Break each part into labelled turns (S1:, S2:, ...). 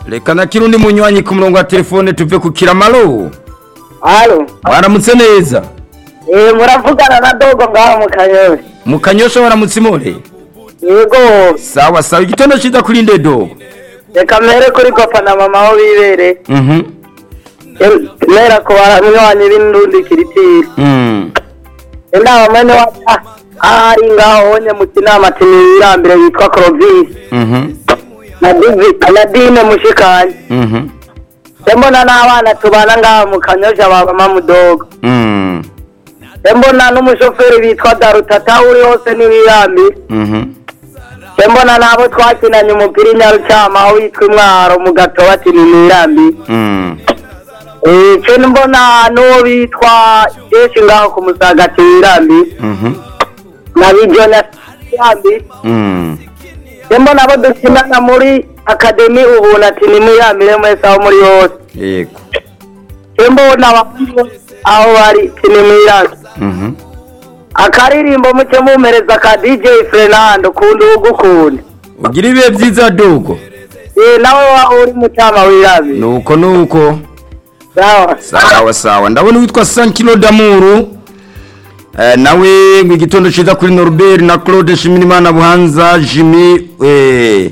S1: reka na kirundi munywanyi ku murongo wa telefone tuve ku kiramaro
S2: Halo.
S1: waramutse neza
S2: Eh muravugana na dogo ngaho mu kanyosha.
S1: mu kanyosha waramutse imore
S2: Yego.
S1: sawa sawa igitondo ciza kuri ndedo
S2: Reka mpere kuri papa na mama aho bibere.
S1: mhm
S2: Mera ko baranywanyi b'indundi kiritiri.
S1: mm
S2: Enda mwene wa ari ngaho onye mu kinama tinirambire witwa Clovis.
S1: mhm
S2: Na Divi na Dine mushikanye.
S1: mhm
S2: Embona n'abana tubana ngaho mu kanyosha baba mamudogo.
S1: mm
S2: Embona n'umushoferi bitwa Darutata uri hose n'ibirambire.
S1: mhm
S2: mbona nabo twakinanye umupira inyarucama aho witwa imwaro mu gato bati ni mirambi
S1: mm
S2: icyo mbona n'uwo bitwa jeshi ngaho ku musaga ati mirambi
S1: mhm
S2: na bijo na mirambi
S1: mm
S2: mbona abo dukinana muri akademi ubu ati ni mirambi mwese aho muri hose
S1: yego
S2: mbona abahungu aho bari ati ni mirambi
S1: mhm
S2: akaririmbo muke mumereza ka dj fernando kundi ugukunda
S1: ugira ibihe byiza dogo
S2: Eh, nawe wa uri mucama wirambi
S1: nuko nuko
S2: sawa
S1: sawa sawa ndabona witwa sankilo damuru eh, nawe ngo igitondo ciza kuri norbert na claude shimirimana buhanza jimi eh,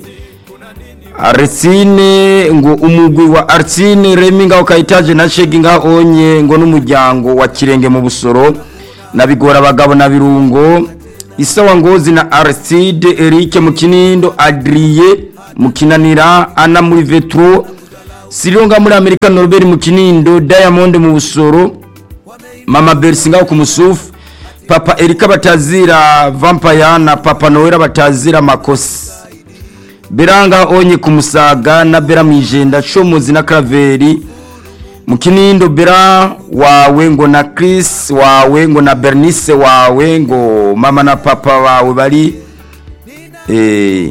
S1: arsine ngo umugwi wa arsine remi ngaho kayitaje na shegi ngaho onye ngo n'umuryango wa kirenge mu busoro na bigora abagabo na birungo isawa ngozi na aristide eric mu kinindo adriye mu kinanira ana muri vetro sironga muri amerika norbert mu kinindo diamond mu busoro mama berisi ngaho ku musufu papa erika batazira vampire na papa noel batazira makosi beranga onye ku musaga na bera mwijenda shomuzi na kraveri mu kinindo bera wawe ngo na chris wawe ngo na bernice wawe ngo mama na papa wawe bari eh,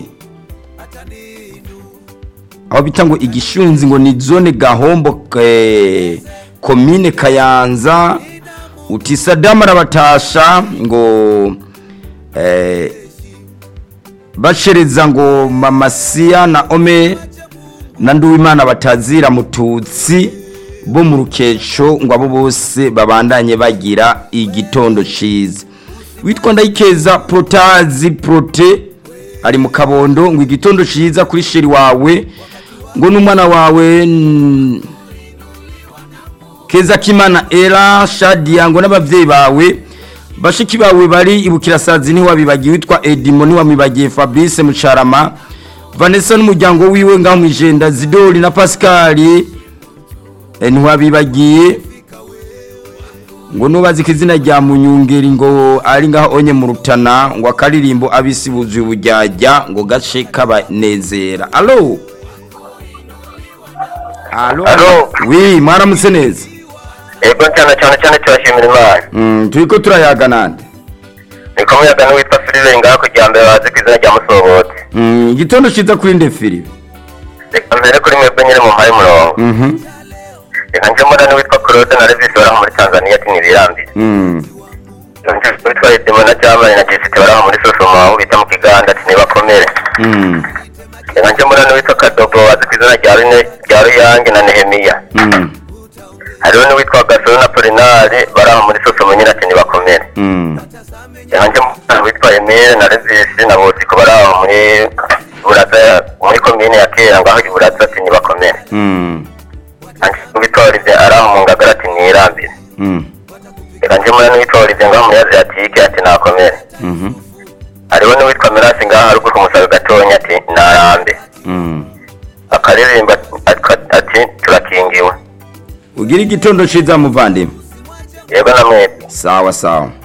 S1: aho bita ngo igishunzi ngo ni zone gahombo eh, komine kayanza uti sadamu arabatasha ngo eh, bashereza ngo mamasiya na ome na nduwimana batazira mututsi bo mu rukesho ngo abo bose babandanye bagira igitondo ciza witwa ndayikeza protazi prote ari mu kabondo ngo igitondo ciza kuri sheri wawe ngo n'umwana wawe mm, keza kimana era shadia ngo n'abavyeyi bawe bashiki bawe bari ibukirasazi ntiwabibagiye witwa edimo ntiwamibagiye fabrice mucarama vanessa n'umuryango wiwe ngaho mwijenda zidori na pascali eh, ntiwabibagiye ngo nubazi ko izina rya munyungeri ngo ari ngaho onye mu rutana ngo akaririmbo abisi buzuye ubujyajya ngo gace kabanezera alo alo
S3: Alo.
S1: wi mwaramutse neza
S3: Ego cyane cyane cyane turashimira Imana.
S1: Mm, turiko turayaga nande
S3: Ni ko muyaga n'uwitwa Silver ngaho kugira mbere bazi ku izina rya Musobotse.
S1: Mm, igitondo ciza kuri nde filipe
S3: Reka mbere kuri mwebwe nyine mu mpaye umurongo.
S1: Mhm.
S3: Reka nje mbona n'uwitwa Claude na Levis baraho muri Tanzania ati ntibirambire.
S1: Mm.
S3: Nje n'uwitwa Edimo na Jamani na Jessica baraho muri Sosoma aho bita mu Kiganda ati ntibakomere.
S1: Mm.
S3: Reka nje mbona n'uwitwa Kadogo bazi ku izina rya Rune rya Ruyange na Nehemiya.
S1: Mm.
S3: Hariho n'uwitwa Gasoro na Polinari baraho muri Sosoma nyine ati ntibakomere.
S1: Mm.
S3: Reka nje mbona n'uwitwa Emile na Levis na Bosiko baraho muri Buraza muri komine ya Kera ngaho i Buraza ati ntibakomere.
S1: Mm.
S3: witwarize araho mu ngagara ati nirambire
S1: Mm.
S3: reka nje muri n'uwitwarize ngaho muri aziyatike ati nakomere
S1: Mhm.
S3: hariho n'uwitwa mirasi ngaho haruguru ku musaga gatonya ati narambe
S1: Mm.
S3: akaririmba ati- ati turakingiwe
S1: ugira igitondo ciza muvandimwe
S3: yego na mwebwe
S1: sawa sawa